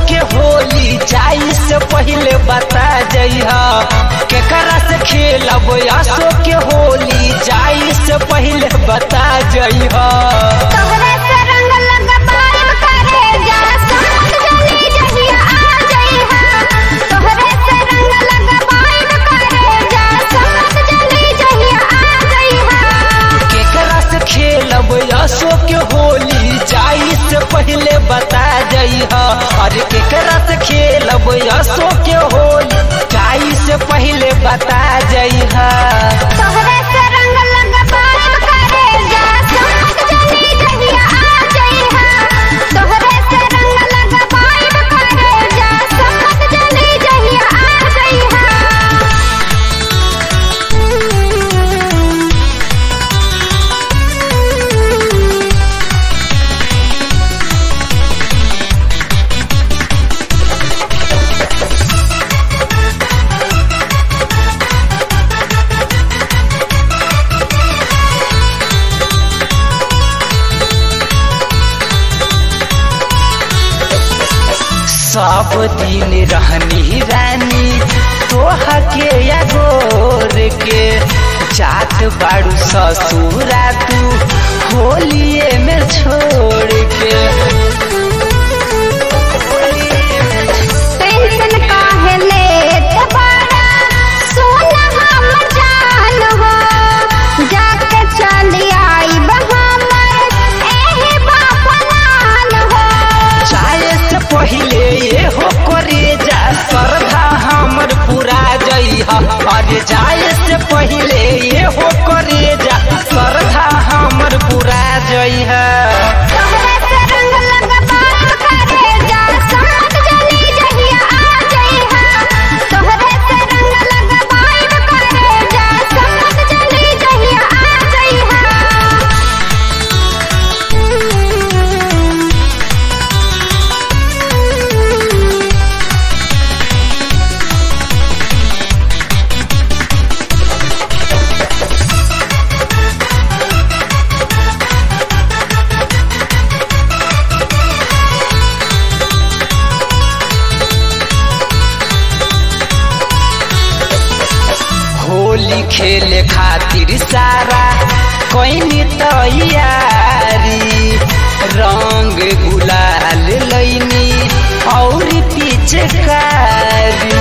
के होली जाई से पहले बता जइहा केकरा से खेलब असो के होली जाई से पहले बता जइहा तोहरे से रंग लगबाइब करे जा समझ जली जहिया आ जइहा तोहरे से रंग लगबाइब करे जा समझ जली जहिया आ जइहा केकरा से खेलब असो के होली जाई से पहले बता जइहा अरे केकरा से खेलब असो के होली जाई से पहले बता जइहा तोहरे से रंग लगबाइब करे जा समझ जली जहिया आ जइहा तोहरे से रंग लगबाइब करे जा समझ जली जहिया आ जइहा सब दिन रहनी रानी तोहा के अगोर के जात बाड़ू ससुरा तू होलिए में छोड़ के टेंशन काहे लेत बाड़ा सोना हम जान हो जाके चली आई हमर एहे बापनान हो चाहे से पहले ये हो करे जा श्रद्धा हमर पूरा जइहा अरे जाए से पहले ये हो करे जा श्रद्धा हमर पूरा जइहा तोहरे से रंग लगबाइब करे जा समझ जली जहिया आ जइहा तोहरे से रंग लगबाइब करे जा समझ जली जहिया आ जइहा होली खेले खातिर सारा कोई तैयारी रंग गुलाल लैनी और पिचकारी